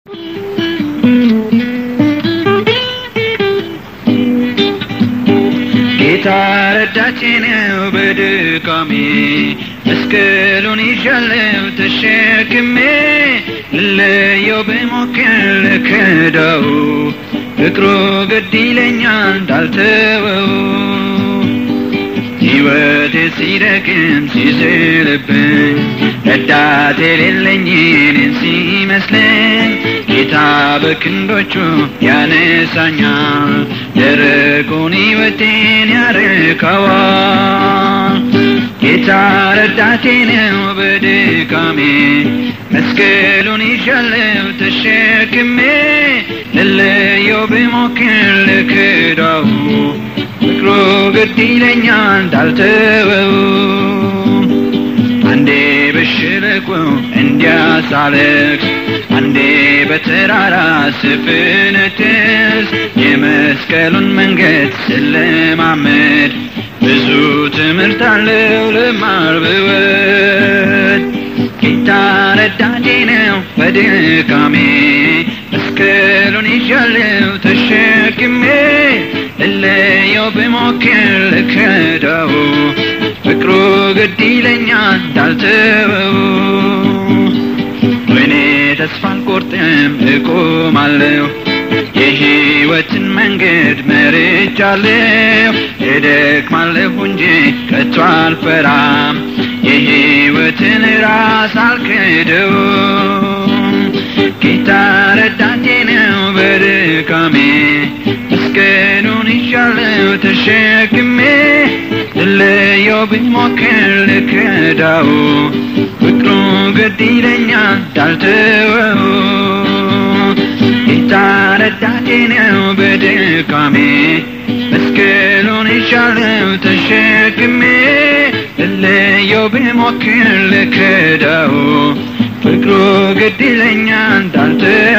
ጌታ ረዳቴ ነው በድካሜ መስቀሉን ይዣለው ተሸክሜ ልለየው ብሞክር ልክደው ፍቅሩ ግድ ይለኛል እንዳልተወው ሕይወቴ ሲደክም ሲዝልብኝ ረዳት የሌለኝ እኔን ሲመስለኝ ጌታ በክንዶቹ ያነሳኛል ደረቁን ሕይወቴን ያርካዋል ጌታ ረዳቴ ነው በድካሜ መስቀሉን ይዣለው ተሸክሜ ልለየው ብሞክር ልክዳው ፍቅሩ ግድ ይለኛል እንዳልተወው አንዴ በሸለቆ እንዲያሳለቅስ አንዴ በተራራ ስፍንትስ የመስቀሉን መንገድ ስለማመድ ብዙ ትምህርት አለው ልማር ብወድ ጌታ ረዳቴ ነው በድካሜ መስቀሉን ይዣለው ተሸክሜ ልለየው ብሞክር ልክደው ፍቅሩ ግድ ይለኛል እንዳልተወው ወይኔ ተስፋ አልቆርጥም እቆማለሁ የሕይወትን መንገድ መርጫለሁ እደክማለሁ እንጂ ከቶ አልፈራም የሕይወትን ራስ አልክደውም ጌታ ረዳቴ ነው በድካሜ መስቀሉን ይዣለው ተሸክሜ ልለየው ብሞክር ልክዳው ፍቅሩ ግድ ይለኛል እንዳልተወው ጌታ ረዳቴ ነው በድካሜ መስቀሉን ይዣለው ተሸክሜ ልለየው ብሞክር ልክዳው ፍቅሩ ግድ ይለኛል እንዳልተወው